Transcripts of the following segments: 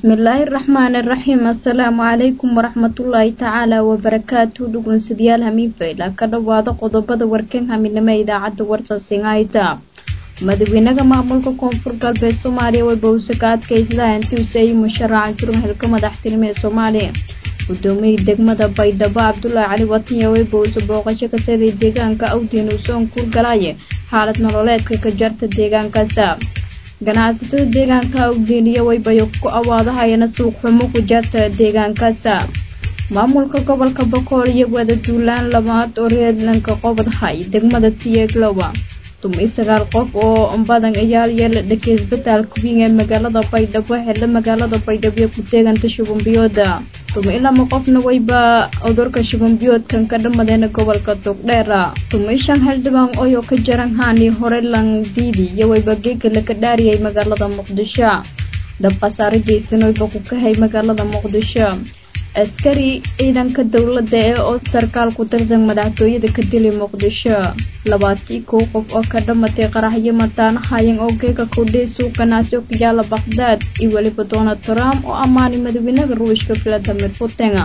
bismillaahi raxmaani raxiim assalaamu calaykum waraxmatullaahi tacaala wabarakaatu dhugunsadyaal hamiinfayla ka dhowaada qodobada warkan haminimo idaacadda warsasingaayta madaxweynaha maamulka koonfur galbeed soomaaliya way bowse ka adkaysadaa intiuse ay musharacan jirin xilka madaxtinimo ee soomaaliya gudoomiyii degmada baydhabo cabdulaahi cali watinya way bowse booqasho ka seeday deegaanka awdiin uu soon kuurgalaaye xaalad nololeedka ka jarta deegaankaasa ganacsatada deegaanka awdiiniyo waybayo ku awaadahayana suuq xumo ku jarta deegaankaasa maamulka gobolka bokool iyo wada duulaan labaad oo reedlanka qobadhay degmada tiyeeglowa dumay sagaal qof oo badan ayaa yeela dhakay isbitaalka wiin ee magaalada baydhabo xilla magaalada baydhabo iyo ku teeganta shubanbiyooda dumay lama qofna wayba cudurka shubanbiyoodkan ka dhamadeena gobolka togdheera dumay shan xildhibaan oyoo ka jaran haani hore langdiidi iyo wayba geeka laka dhaariyay magaalada muqdisho dab khasaare geysan wayba ku kahay magaalada muqdisho askari ciidanka dowladda ee oo sarkaal ku tirsan madaxtooyada ka dilay muqdisho labaatii kow qof oo ka dhamatay qaraxyo mataanahayan oo geega kudhay suuqanaasi oo ka yaala bakhdad iyo weliba donald trump oo ammaanay madaxweynaha ruushka valadimir putin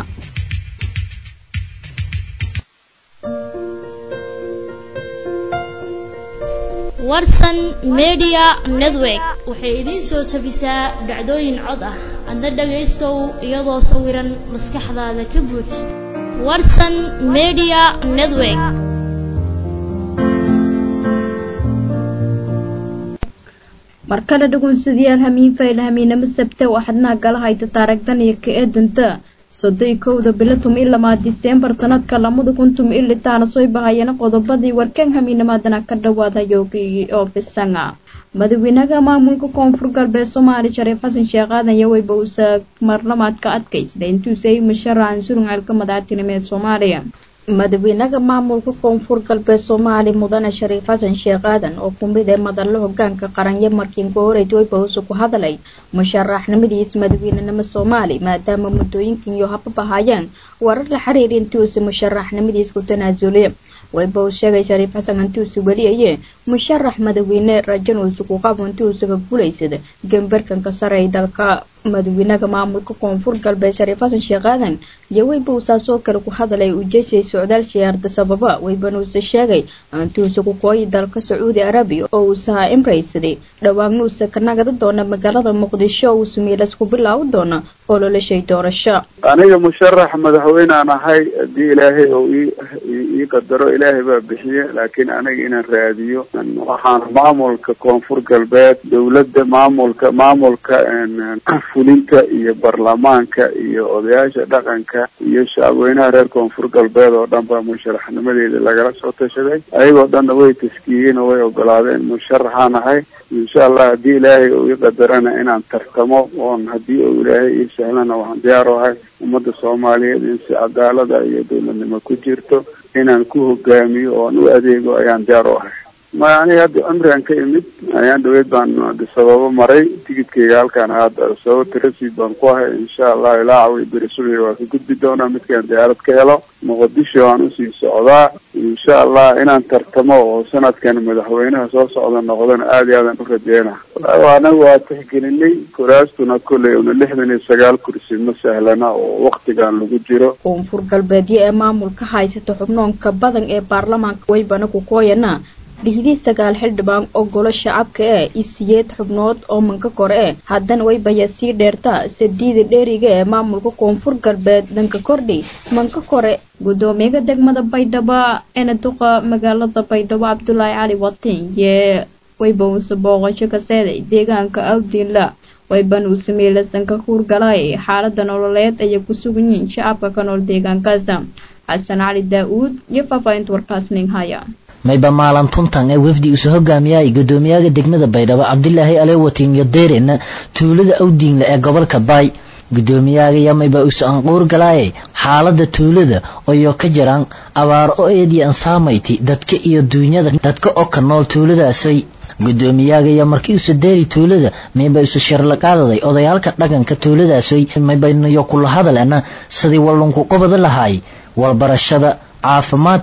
warsan media network waxay idiin soo tabisaa dhacdooyin cod ah adna dhagaystow iyadoo sawiran maskaxdaada ka buuj warsan media network markale dhugunsadayaal hamiin fayla hamiinamo sabte waxadnaa gala hayta taaragdan iyo ka eedanta soddoi kowda bilo tumi lamaa diseembar sanadka lamada kun tumi ilitaana soo bahayana qodobadii warkan hamiinamaadana ka dhawaada yoogi oo fisanga madaxweynaha maamulka koonfur galbeed soomaaliya shariif xasan sheekh aadan iyo wayba uusa marlamaadka adkaysada intuusa ay musharacan surun ceelka madaxtinimo ee soomaaliya madaxweynaha maamulka koonfur galbeed soomaaliya mudane shariif xasan sheekh aadan oo kumid ee madallo hogaanka qaranyo markiin ka horeyd wayba uusa ku hadalay musharaxnimadiis madaxweynenimo soomaaliya maadaama muddooyinkan iyo hababahayeen warar la xiriir intuusa musharaxnimadiis ku tanaasulay wayba uu sheegay shariif xasan intuusa weliyaye musharax madaxweyne rajan uusa ku qabo intuusaga guulaysada gambarkanka sare ee dalka madaxweynaha maamulka koonfur galbeed shariif xasan sheekh aadan iyo wayba uu saasoo kale ku hadalay ujeeshay socdaal shiyaarda sababa waybana uusa sheegay intuusa ku kooyi dalka sacuudi arabiya oo uusaha imraysaday dhawaagna uusa ka nagada doona magaalada muqdisho uusa miilas ku bilaawi doona oo lolashay doorasho aniga musharax madaxweynaan ahay haddii ilaahay oo ii qadaro ilaahay baa bixiye laakiin aniga inaan raadiyo waxaan maamulka koonfur galbeed dowladda maamulka maamulka fulinta iyo baarlamaanka iyo odayaasha dhaqanka iyo shacabweynaha reer koonfur galbeed oo dhan baa musharaxnimadeeda lagala soo tashaday ayagoo dhanna way taskiyeen oo way ogolaadeen musharaxaan ahay insha allah haddii ilaahay uu ii qadarana inaan tartamo oon haddii uu ilaahay ii sahlana waxaan diyaar u ahay ummadda soomaaliyeed in si cadaalada iyo dowladnimo ku jirto inaan ku hogaamiyo oon u adeego ayaan diyaar u ahay ma aniga hadda cumrigan ka imid ayaan dhaweyd baan sababo maray tigidkayga halkaan hadda sababta rasiid baan ku ahay insha allah ilaa cawi beri subiga waa ka gudbi doonaa midkaan diyaarad ka helo muqadisho aan usii socdaa insha allah inaan tartamo oo sanadkan madaxweynaha soo socda noqdana aada iyo aadan u rajeyna anaga waa tixgelinay kuraastuna kolley una lixdan iyo sagaal kursi ma sahlana oo waktigan lagu jiro koonfur galbeedyo ee maamulka haysata xubnoonka badan ee baarlamaanka waybana ku kooyana dhihdii sagaal xildhibaan oo golo shacabka ee isiyeed xubnood oo manka kore eh haddana waybaya sii dheerta sadiida dheeriga ee maamulka koonfur galbeed dhanka kordhi manka kore guddoomiyaha degmada baydhabo eena duqa magaalada baydhabo cabdulaahi cali watin yee wayba uuse booqasho ka seeday deegaanka awdiinla wayban uu sameeyey sanka huurgalay xaalada nololeed ayay ku sugan yihiin shacabka ka nool deegaankaasa xasan cali daa-uud iyo faahfaahinta warkaas ning haya mayba maalantuntan ee wafdi usa hogaamiyay guddoomiyaha degmada baydhabo cabdilaahi alewatin iyo deerena tuulada awdiinle ee gobolka baay guddoomiyahaga mayba usa anquur galaaye xaalada tuulada oyo ka jiraan abaar o eedii an saamayti dadka iyo duunyada dadka oo ka nool tuuladaasay guddoomiyaagaya markii usa deeri tuulada mayba usa sharlaqaadaday odayaalka dhaqanka tuuladaasay maybaynayo kula hadalena sidii wallunku qobada lahaay walbarashada caafimaadka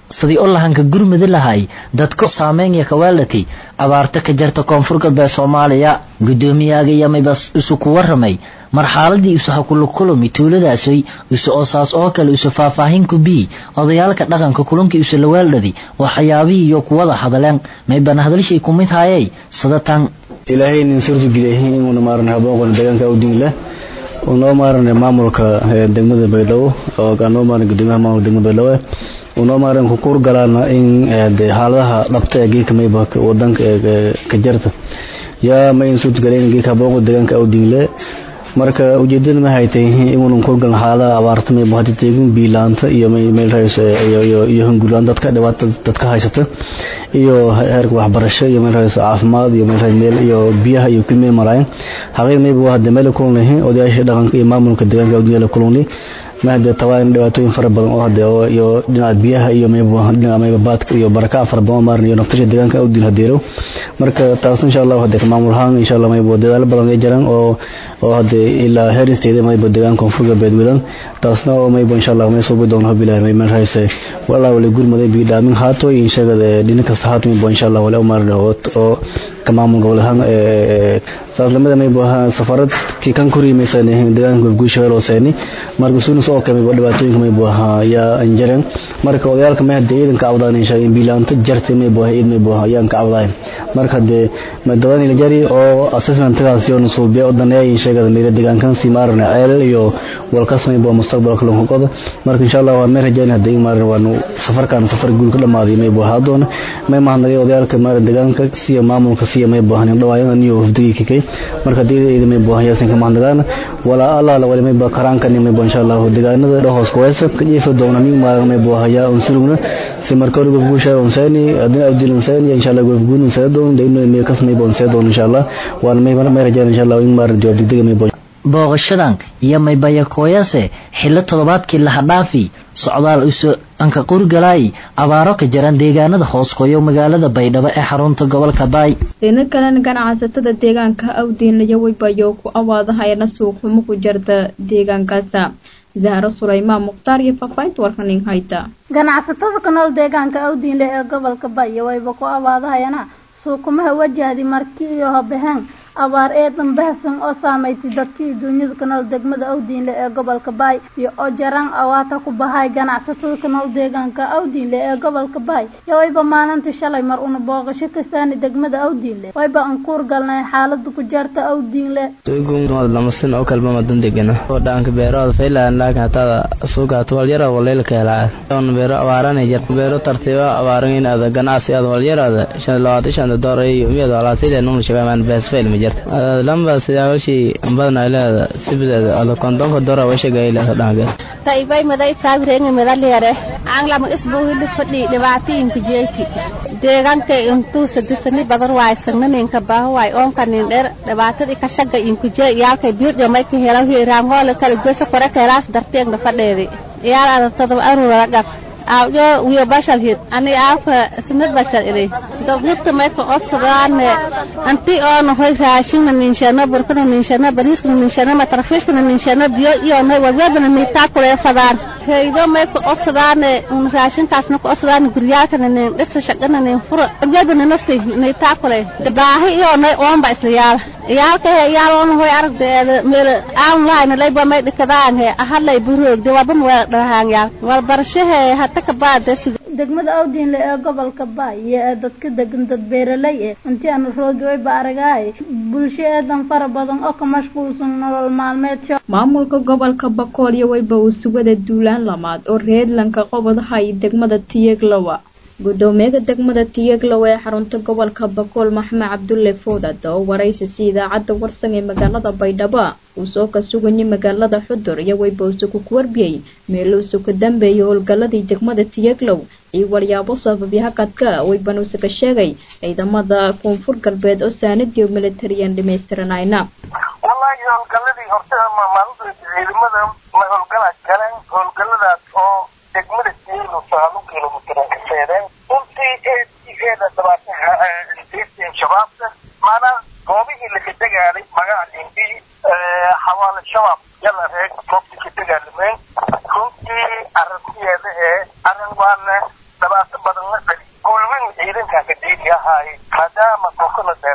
sidii u lahanka gurmudi lahay dadku saameynaya kawaalatay abaarta ka jarta koonfur galbeed soomaaliya guddoomiyaga yamayba isu ku waramay marxaaladii isu hakulukulumi tuuladaasoy isu oosaas oo kale isu faahfaahin ku bii odayaalka dhaqanka kulanka isu lawaaldhadi waxyaabihii iyo kuwada hadaleen maybana hadalshay ku mid haayay sadatan ilaahay nin suurtageliyay inuuna maaran habooqona deegaanka awdin leh unoo maaran maamulka degmada baydhabo oo anoo maaran gudoomiyaha maamulka degmada baydhabo unoo maaran ku kuur galaana in xaaladaha dhabta ee geedka mayba wadanka ka jarta yaa ma in suurtagelay in geedka habooqa deegaanka awdin leh marka ujeedada ma haytay inuunan kurgaln xaaladaha abaarta mayba hadii teegin biilaanta iyo meel rays iyo iyo hungurlaan dadka dhibaata dadka haysata iyo heerka waxbarasho iyo meel rays caafimaad iyo meel rays meel iyo biyaha iyo kulmeel maraayan xaqiiq mayba waa hadda meel kulunay odayaasha dhaqanka iyo maamulka deegaanka awdiyada kulunay ma hadee tabaan dhibaatooyin fara badan oo hadee iyo dhinaca biyaha iyo mayba dhinaca mayba baadka iyo baraka fara badan maaran iyo naftasha deegaanka awdin hadeero marka taasna insha Allah hadee maamul ahaan insha Allah mayba dadaal badan ay jiraan oo oo hadee ilaa heer isteeda mayba deegaanka koonfur galbeed wadan taasna oo mayba insha Allah may soo bidon habilaa may man hayse walaa wali gurmaday bi dhaamin haato in shaqada dhinka sahaato mayba insha Allah wala maaran oo ka maamul gobol ahaan ee saas lamada mayba safarad ki kan kuriimaysan deegaanka guusha loo seeni marka suuna soo kamay dhibaatooyinka mayba yaa anjareen marka odayaalka ma hadee ciidanka abdaan insha in bilaanta jartay mayba ciid mayba yaan ka abdaan marka hadee madadan ila jari oo assessment tagaas iyo nusuubiya oo daneeyay sheegada meelo deegaankan si maarna ceel iyo walkas mayba mustaqbalka loo qodo marka insha Allah waa meel rajayna hadee maarna waanu safarkan safar guul ka dhamaaday mayba hadoona may mahanagay odayaalka maarna deegaanka si maamulka si mayba hanin dhawaayan iyo hufdigi kikay marka deegaanka mayba haysan ka mahadnagaan wala Allah la wali mayba karaanka mayba insha Allah deegaanada dhahoos kuwaysa ka jiifa doona min maarna mayba haya unsurugna si marka hore gubusha unsani adina awdil unsani insha Allah gubguun unsani doon deeyno meel kas mayba unsani doon insha Allah waan mayba may rajaan insha Allah in maarna jawaab degdeg mayba booqashadan iyo maybaya kooyase xillo toddobaadkii laha dhaafi socdaal isu anka qurgalaay abaaro ka jaran deegaanada hoos qoyo magaalada baydhabo ee xarunta gobolka baay dhina kalena ganacsatada deegaanka awdiinlaya waybayo ku awaadahayana suuqxumo ku jarta deegaankaasa zahro sulaymaan mukhtaar iyo faafahinta warkanin hayta ganacsatada ku nool deegaanka awdiinle ee gobolka bayo wayba ku awaadahayana suuqumaha wajahdi markii iyo habaheen abaar eedan bahsan oo saameysay dadkii duunyada ka nool degmada awdiinle ee gobolka baay iyo oo jaraan awaata ku bahay ganacsatada ka nool deegaanka awdiinle ee gobolka baay iyo wayba maalintii shalay mar una booqasho kastaani degmada awdiinle wayba aan kuur galnay xaalada ku jarta awdiinle lamasin oo kalba madan degana oo dhaanka beerahooda faylaan laakiin hataa suugaat walyara waleylka helaa on beero abaarana jir beero tartiiba abaaran in ada ganacsi ada walyarada shan labaatan shan door iyo miyada alaasile num shaqamaan bees fayl ma jirta lamba sidaawshi badna ilaa sibideeda ala kondonka dora washaga ilaa dhaanka taibay maday saabireenga madaleere aanglama isbuuhili fadhi dhibaatooyinka jeeki deegaanka intuu sadisani badan waay sagnaninka baaho waay oonka nin dheer dhibaatadii ka shaga inku jee iyaalkay biirdhiyo may ka helo hiiraangoole kale gosa kore keelaas darteegna fadheedi iyaal ada todoba arura gab awjo wiyo bashal hid ani aafa sinad bashal ilay dawladda may ka osadaane anti oona hoy raashina ninshana burkana ninshana bariiskana ninshana matarfiishkana ninshana biyo iyo nay waweebana niitaa kulee fadaan heydo may ka osadaane un raashinkaasna ka osadaane guryaalkana nin dhisa shaqana nin fura waweebana nasi niitaa kule baahi iyo nay oonba isla yaala iyaalka he iyaal oona hoy aragdeeda meel aan lahayna layba may dhikadaan he ahalay buroogde waban waa dhahaan yaal walbarashahe hata ka baade degmada awdiinle ee gobolka baay iyo ee dadka degan dad beeraley eh intii aanu roogi wayba aragaay bulsho eedan fara badan oo ka mashquulsan nolol maalmeedsho maamulka gobolka bakool iyo wayba uu sugada duulaan lamaad oo reedlanka qobadaha iyo degmada tiyeglowa gudoomiyaha degmada tiyeglow ee xarunta gobolka bakool maxamed cabdulle foodad oo waraysi si idaacadda warsan ee magaalada baydhabo uu soo ka sugayay magaalada xudur iyo wayba usugu ku warbiyey meeluusu ka dambeeyay howlgaladii degmada tiyeglow iyo waryaabo sababyaha kadka waybanuuse ka sheegay ciidamada koonfur galbeed oo saanadii militariyan dhamaystiranayna wallaahi howlgaladii horta maalinta ciidamada ma howlgala galeen howlgaladaas oo degmada tiyeglow sagaal kilomitir ka seedeen runtii eeeeda dhabaatan shabaabka maanaa goobihii laka degaaday magaca limbi xawaale shabaab yala reeg goobtii ka degaalameen runtii arrintiyeeda ee arrin waana dhabaatan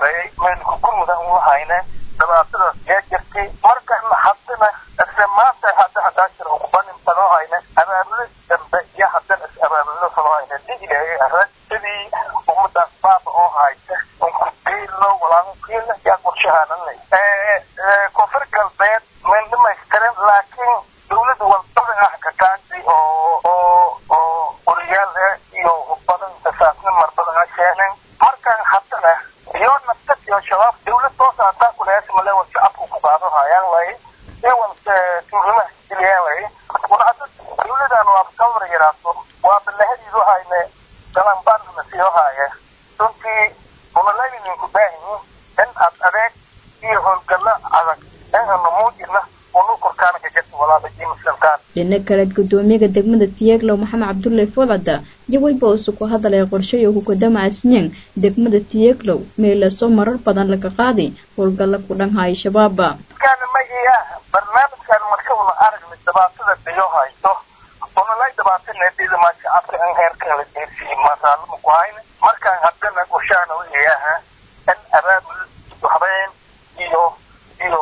sheergareeyay meelku gurmuda un lahayne dhibaatadaas yaa jirtay markana haddana isla maanta hadda haddaa jira ukubanin banoo hayne abaabulo dambe iyo haddana is abaabulo faloo hayne di ilaahay arag sidii ummadaas baaba oo haysa unku deylo walaamukiila yaa qorshahaananay koonfur galbeed mayn dhamaystiran laakiin dawladda walbadan ah ka taagtay oo oo oo wariyaal ah iyo badan tasaasna marbadan ah keeneen markaan haddana iyo nafsad iyo shabaab dawlad toos hataa kulees male wal shacabku ku qaado hayaan lay iyo wal tuurimaha geliyaan lay una hadda dawladan waa kawar yaraato waa balahadiidu hayne galanbaanna sii haya runtii unalayninku baahanyin in aad adeeg iyo howlgallo adag inanu muujina unu korkaana ka jirta walaalaji muslimkaan dhinaca kaleed gudoomiyaha degmada tiyeglow maxamed cabdulle fodcada iyo weyba usu ku hadalay qorshayo hukadama asnyang degmada tiyeglow meelaso marar badan laga qaaday howlgalla ku dhanhaya shabaaba kana mahiya barnaamijkan marka una aragni dhibaatada biyo hayso unalay dhibaataneedida maa shacabka in heerkan la deersiiyo maasaalama ku hayna markaan haddana qorshaana wayaha in abaabul habeen iyo iyo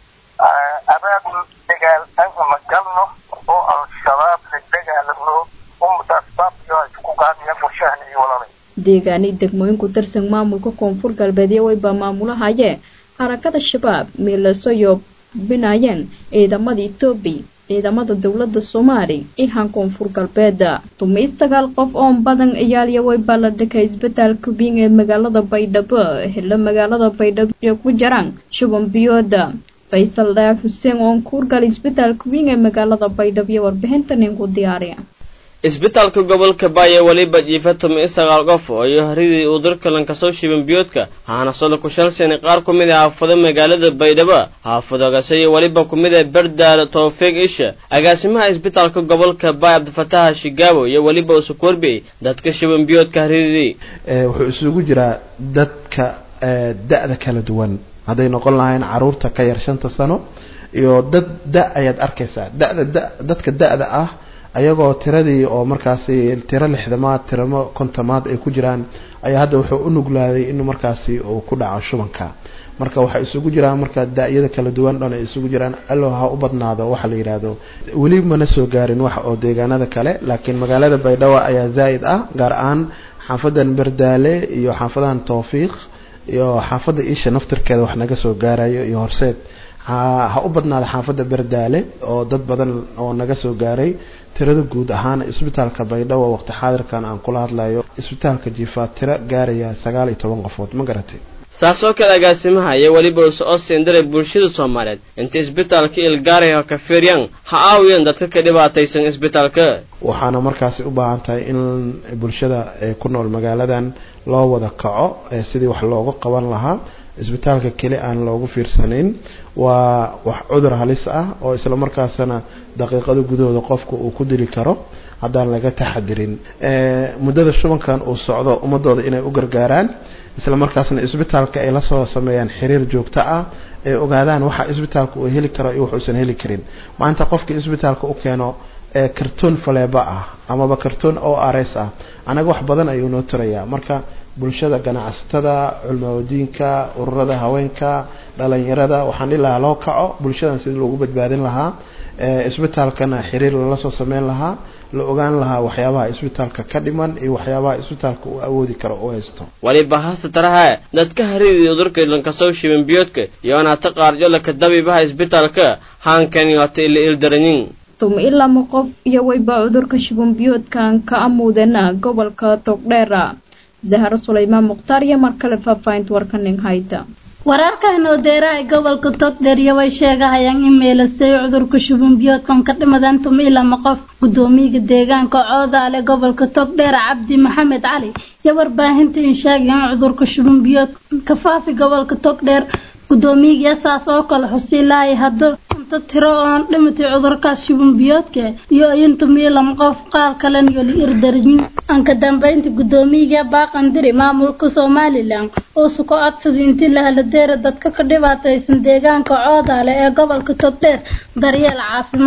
abaabul dagaal aan una galno oo al-shabaab la dagaalano ummadaas baabiyo ay ku qaadayaan qorshahan iyo walaalay deegaani degmooyinku darsan maamulka koonfur galbeed iyo weyba maamulahayee harakada shabaab meelaso iyo binayeen ciidamada etoobiya ciidamada dowladda soomaali ihan koonfur galbeeda tumi sagaal qof oon badan iyaaliya weyba la dhakay isbitaalka biing ee magaalada baydhabo helo magaalada baydhabo iyo ku jiraan shuban biyooda faysal dhaaf xuseen oon kuurgal isbitaalka biing ee magaalada baydhabo iyo warbixinta ninku diyaariya isbitaalka gobolka baaya weliba jiifa tumi sagaal qof oo iyo haridii uu dalka lankasoo shiban biyoodka haana solo ku shalsani qaar ku mid ah haafado magaalada baydhabo haafadogase iyo weliba ku mid ah berdaal towfiiq isha agaasimaha isbitaalka gobolka baay cabdifataha shigaabo iyo weliba usukurbey dadka shiban biyoodka haridii wuxuu isugu jiraa dadka da-da kala duwan hadday noqon lahayn caruurta ka yar shanta sano iyo dad da ayaad arkaysaa dada da dadka da-da ah ayagoo tiradii oo markaasi tiro lixdamaad tiramo kontomaad ay ku jiraan ayaa hadda wuxuu u nuglaaday in markaasi uu ku dhaco shubanka marka waxay isugu jiraan marka da-yada kala duwan dhan ay isugu jiraan allo ha u badnaado waxa la yidhaahdo weli mana soo gaarin wax oo deegaanada kale laakiin magaalada baydhabo ayaa zaa'id ah gaar ahaan xaafadan berdaale iyo xaafadan towfiiq iyo xaafadda isha naftirkeeda wax naga soo gaarayo iyo horseed ha u badnaada xaafadda berdaale oo dad badan oo naga soo gaaray tirada guud ahaan isbitaalka baydhabo waqti xaadirkan aan kula hadlayo isbitaalka jiifaa tiro gaaraya sagaal iyo toban qofood ma garatay saas oo kale agaasimaha iyo weliba use oo siindiray bulshada soomaaliyeed inta isbitaalka ilgaaray oo kafeeryan ha aawiyeen dadka ka dhibaataysan isbitaalka waxaana markaasi u baahan tahay in bulshada ku nool magaaladan loo wada kaco sidii wax looga qaban lahaa isbitaalka keli aan loogu fiirsanayn waa wax cudur halis ah oo isla markaasana daqiiqado gudahooda qofka uu ku dili karo haddaan laga taxadirin muddada shubankan uu socdo ummadooda inay u gargaaraan isla markaasna isbitaalka ay lasoo sameeyaan xiriir joogto ah ay ogaadaan waxa isbitaalka uu heli karo iyo wuxuusan heli karin maanta qofka isbitaalka u keeno kartoon faleeba ah amaba kartoon o r s ah anaga wax badan ayuu noo tirayaa marka bulshada ganacsatada culmawadiinka ururada haweenka dhalinyarada waxaan ilahaa loo kaco bulshadan sidii loogu badbaadin lahaa isbitaalkana xiriir lala soo sameyn lahaa la ogaan lahaa waxyaabaha isbitaalka ka dhiman iyo waxyaabaha isbitaalka uu awoodi karo u haysto waliba hasta taraha dadka haridii udurka lankasoo shiban biyoodka iyo anaata qaarjolaka dabiibaha isbitaalka haankani hata ila ildaranyin tumi ilama qof iyo weyba cudurka shiban biyoodkan ka amuudena gobolka togdheera zahro sulaymaan mukhtaar iyo mar kale faahfaahinta warkaning hayta wararkan oo deera ay gobolka togdheeriya way sheegahayaan in meelasay cudurka shuban biyoodkan ka dhimadeen tumi ilama qof gudoomiyaga deegaanka coodaale gobolka togdheer cabdi maxamed cali iyo warbaahinta in sheegayaan cudurka shuban biyood ka faafi gobolka togdheer gudoomiyaga saas oo kale xusiilaahay hadda inta tiro oon dhimatay cudurkaas shuban biyoodka iyo in tumiyo lama qof qaar kalena iyo la irdaryin anka dambeynta gudoomiyaga baaqandiri maamulka somalilan oo suko codsaday intii la haladeera dadka ka dhibaataysan deegaanka coodaale ee gobolka togdheer daryeel caafimaad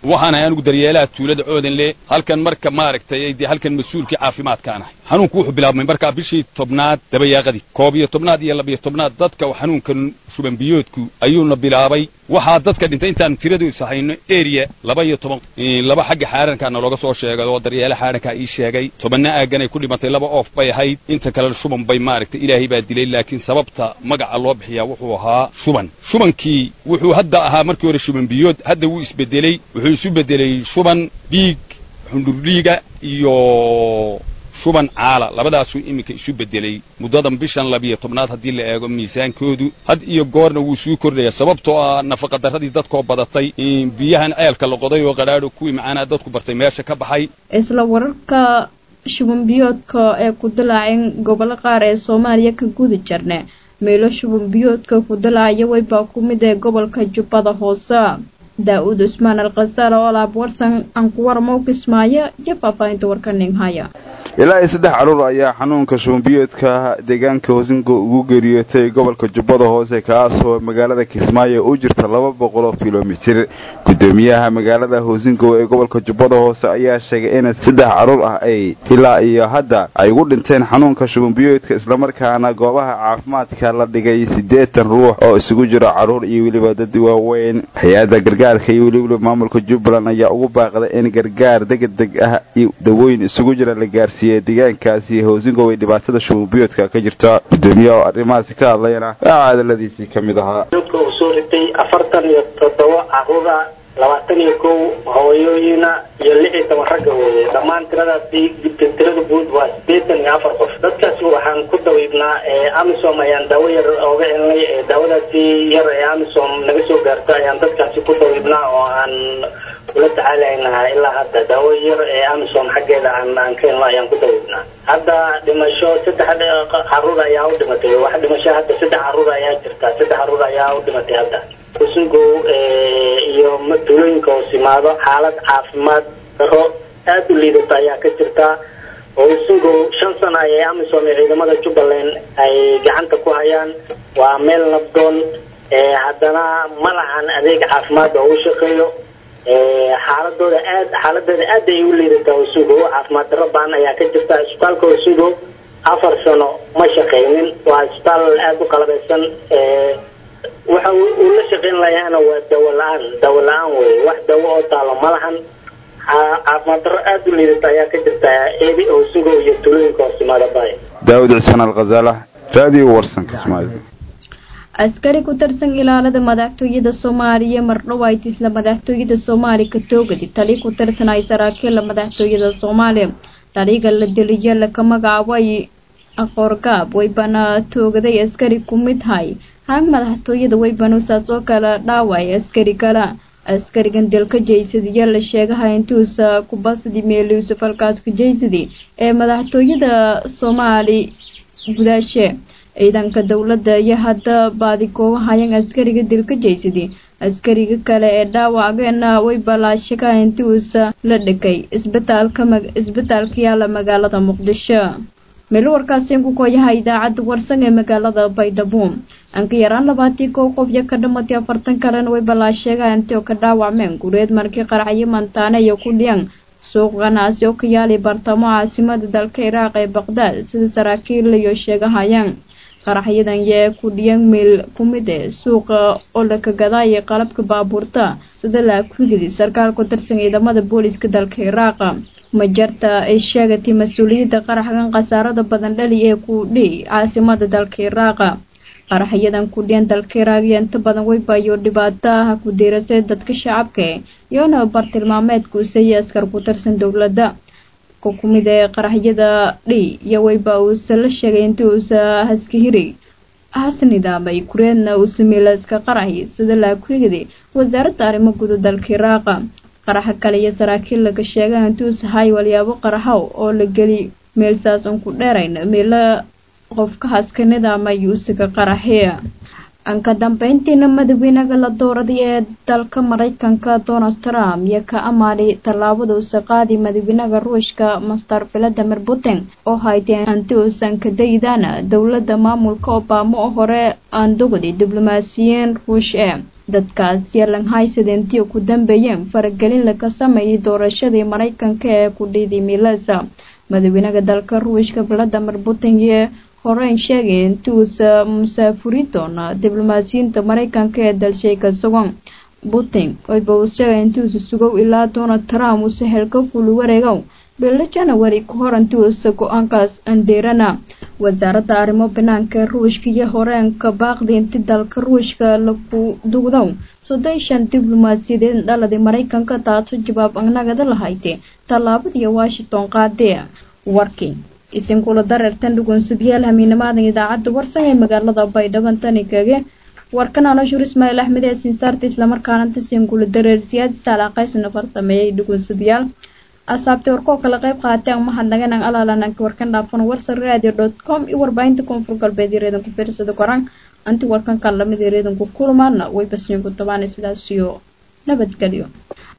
waxaan ahay anigu daryeelaha tuulada oodanle halkan marka maaragtay dee halkan mas-uulkii caafimaadkaan ahay xanuunku wuxuu bilaabmay markaa bishii tobnaad dabayaaqadii koob iyo tobnaad iyo labiyo tobnaad dadka xanuunkan shuban biyoodku ayuuna bilaabay waxaa dadka dhintay intaanu tiradiisa hayno area laba iyo toban laba xagga xaarankaana looga soo sheegay oo daryeela xaarankaa ii sheegay tobanna aaganay ku dhimatay laba oof bay ahayd inta kalena shuban bay maaragtay ilaahay baa dilay laakiin sababta magaca loo bixiyaa wuxuu ahaa shuban shubankii wuxuu hadda ahaa markii hore shuban biyood hadda wuu isbedeley wuxuu isu bedelay shuban dhiig xundhurdhiiga iyo shuban caala labadaasuu iminka isu bedelay muddadan bishan labiyo tobnaad haddii la eego miisaankoodu had iyo goorna wuu suu kordhaya sababtoo ah nafaqadarradii dadkoo badatay biyahan ceelka la qoday oo qadhaadho kuwii macaanaa dadku bartay meesha ka baxay isla wararka shuban biyoodka ee ku dilaaceen gobollo qaar ee soomaaliya ka gudi jirne meelo shuban biyoodka ku dilaacaya weybaa ku mid ee gobolka jubbada hoose daa-uud cusmaan alkhasaal oo alaab warsan aan ku waramo kismaayo iyo faahfaahinta warka ninghaya ilaa iyo saddex caruur ayaa xanuunka shubanbiyoodka deegaanka hoosingo ugu geeriyootay gobolka jubbada hoose kaasoo magaalada kismaayo u jirta laba boqol oo kilomitir gudoomiyaha magaalada hoosingo ee gobolka jubbada hoose ayaa sheegay in saddex caruur ah ay ilaa iyo hadda ay ugu dhinteen xanuunka shubanbiyoodka islamarkaana goobaha caafimaadka la dhigay siddeetan ruux oo isugu jiro caruur iyo weliba dad waaweyn hay-adda gargaarka iyo weliba maamulka jubbaland ayaa ugu baaqday in gargaar degdeg ah iyo dawooyin isugu jira la gaarsiiye deegaankaasi hoosingo ay dhibaatada shubanbiyoodka ka jirta gudoomiyaha oo arrimahaasi ka hadlayna waxaa hadaladiisii ka mid ahaa soo ritay afartan iyo toddoba caruura labaatan iyo kow hooyooyina iyo lix iyo toban ragga weeye dhammaan tiradaasi tirada guud waa sideetan iyo afar qof dadkaasi waxaan ku dawiibnaa amisom ayaan daawo yar ooga helnay daawadaasi yar ee amisom naga soo gaarto ayaan dadkaasi ku dawiibnaa oo aan ula tacaalaynaha ilaa hadda daawo yar ee amisom xaggeeda aan aan ka helno ayaan ku dawiibnaa hadda dhimasho saddex caruur ayaa u dhimatay wax dhimasho hadda saddex caruur ayaa jirta saddex caruur ayaa u dhimatay hadda kusungo iyo tuulooyinka hoos yimaado xaalad caafimaad daro aada u liidata ayaa ka jirta kusungo shan sano ayay amisom iyo ciidamada jubbaland ay gacanta ku hayaan waa meel nabdoon haddana ma lahan adeeg caafimaad oo u shaqeeyo xaaladooda aad xaaladeeda aad ay u liidataa usugo caafimaad daro baan ayaa ka jirta isbitaalka usugo afar sano ma shaqaynin waa isbitaal aada u qalabeysan waxa uu la shaqayn layaana waa dawo la-aan dawo la-aan wey wax dawo oo taalo ma lahan caafimaad daro aada u liidata ayaa ka jirta eedi usugo iyo tulooyinka hoosimaada bay daawud cismaan alkhazaala raadiyo warsan kismaayo askari ku tirsan ilaalada madaxtooyada soomaaliya mardhawayd isla madaxtooyada soomaali ka toogadi tali ku tirsan ay saraakiilla madaxtooyada soomaaliya taliga la deliya laka magacaabay aqoorgaab waybana toogaday askari ku mid hay haag madaxtooyada waybanu saas oo kale dhaaway askari kale askarigan dilka jaysadiya la sheegaha intuusa kubasdi meeliusa falkaaska jaysadi ee madaxtooyada soomaali gudaashe ciidanka dowladda iyo hadda baadigoobahayan askariga dilka jaysadi askariga kale ee dhaawacgeena way balaashaka intuusa la dhigay isbitaalka isbitaalka yaala magaalada muqdisho meel warkaasi ku kooyaha idaacadda warsan ee magaalada baydhabo anka yaraan labaatii kow qof iyo ka dhamatay afartan kalena way balaasheegaan intii oo ka dhaawacmeen gureed markii qaracyo mantaane iyo ku dhiyan suuq ganacsi oo ka yaalay bartamo caasimada dalka iraaq ee baqdaad sida saraakiil iyo sheegahayaan qaraxyadan yee ku dhiyan meel ku mid ee suuqa oo la kagadaayay qalabka baabuurta sida laakugidi sarkaal ku tirsan ciidamada booliiska dalka iraaqa majarta ay sheegatay mas-uuliyadda qaraxgan khasaarada badan dhali ee ku dhihi caasimada dalka iraaqa qaraxyadan ku dhiyan dalka iraaq iyo inta badan weybayo dhibaato ah ku diirasay dadka shacabka iyona bartilmaameedkuusaya askar ku tirsan dowladda kumid ee qaraxyada dhi iyo weyba uusa la sheegay intii uusa haskahiri has nidaamay kureedna uu sameeyla iska qaraxi sida laakuyigdi wasaaradda arrimo guda dalka iraaqa qaraxa kale iyo saraakiil laga sheegay intii uusa hay walyaabo qaraxow oo la geli meelsaas un ku dheerayn meela qofka haska nidaamay uusaga qaraxiya anka dambeyntiina madaxweynaha la dooraday ee dalka mareykanka donald trump iyo ka amaanay tallaabada uusa qaadi madaxweynaha ruushka master valadimir putin oo hayteen anti uusan ka daydaan dowladda maamulka obama oo hore aan dogday diblomaasiyiin ruush ee dadkaas yeelan haysadentiyo ku dambeeyeen faragelin laga sameeyay doorashadii maraykanka ee ku dhiiday milesa madaxweynaha dalka ruushka valadimir putin iyo horeyn sheegay intuusa musaafuri doona diblomaasiyiinta maraykanka ee dalshay ka sugan putin wayba uu sheegay intuusa sugow ilaa donald trump uuse helka kulu wareegow bilo janawari ka hor intuusa go-aankaas andeerana wasaaradda arrimo banaanka ee ruushka iyo horeenka baaqdi inti dalka ruushka lagu dugdow soddon shan diblomaasiyadeed dhaladii maraykanka taasoo jawaab agnagada lahayde tallaabadii washington qaadee warkii isinkula dareertan dhugunsadyaal hamiinamaadan idaacadda warsan ee magaalada baydhabo tani kage warkan anoshur ismaaciil axmed ee sinsaarta islamarkaana tasinkula dareer siyaasi saalaaqaysna farsameeyay dhugunsadyaal asaabtay warkoo kala qayb qaateen mahadnaganang alaalananka warkan dhaafan warsan radio dot com iyo warbaahinta koonfur galbeed yareedanku fiirsada koraan anti warkan kan lamid yareedanku kulmaana way basniinku tabaana sidaasiyo nabadgelyo